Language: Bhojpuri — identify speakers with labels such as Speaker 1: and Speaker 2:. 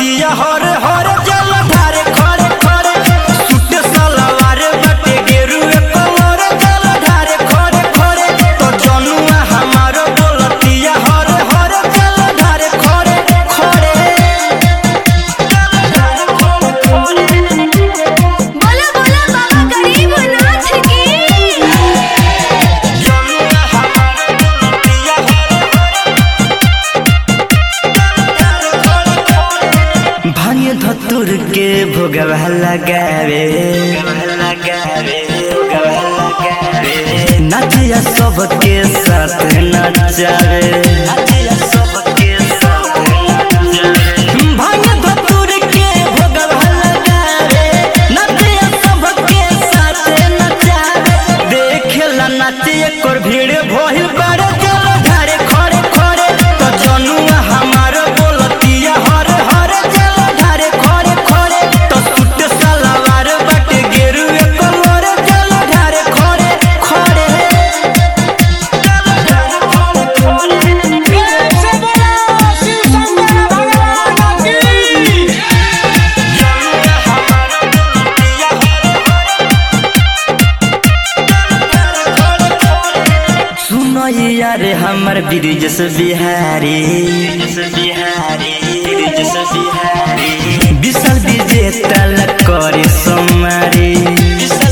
Speaker 1: बोलतिया हर हर जल धारे खरे खरे सुट सलवार बटे गेरुए कलर जल धारे खरे खरे तो जनुआ हमार बोलतिया हर हर जल धारे खरे खरे
Speaker 2: बोला बोला बाबा गरीबनाथ की
Speaker 1: जनुआ हमार बोलतिया भांगे धतुर के भोगवा लगावे लगावे नचिया सबके साथ नचावे नचिया सबके साथ नचावे भांगे धतुर के भोगवा लगावे नचिया सबके साथ नचावे देखेला नचिए कोर भीड़ भइल बड़े जल धारे खड़े खड़े तो जनुआ हमार बोलतिया हर हर जल धारे खड़े खड़े तो सुट सलवार बटे गेरुए कलर जल धारे खड़े खड़े जनुआ हमार बोलतिया सुनो यार हमर ब्रिजस बिहारी बिहारी ब्रिजस बिहारी विशाल विजेता करे सोमारी विशाल